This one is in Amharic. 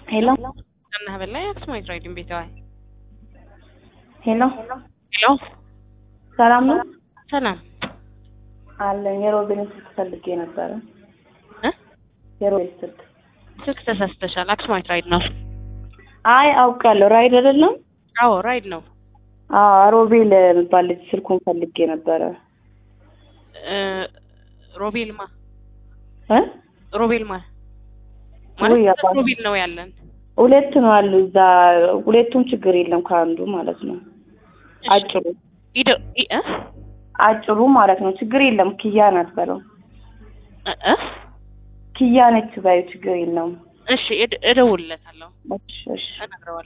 ሄሎ Anna Havella, Axmoid Riding ቤተዋይ ሄሎ ሄሎ ሰላም ነው ሰላም አለኝ። የሮቤልን ስልክ ፈልጌ ነበረ። እ የሮቤል ስልክ ስልክ ተሳስተሻል። አክስማይት ራይድ ነው። አይ አውቃለሁ። ራይድ አይደለም? አዎ ራይድ ነው። አዎ ሮቤል የሚባል ልጅ ስልኩን ፈልጌ ነበረ። እ ሮቤል ማ እ ሮቤል ማ ውይ ማለት አባ- ሮቤል ነው ያለን። ሁለት ነው አሉ እዛ። ሁለቱም ችግር የለም ከአንዱ ማለት ነው። አጭሩ ኢዶ ኢ እ አጭሩ ማለት ነው። ችግር የለም። ኪያ ናት በለው። እ እ ኪያ ነች ባዩ ችግር የለውም። እሺ እድ- እደውልለታለሁ እሺ እሺ እነግረዋለሁ።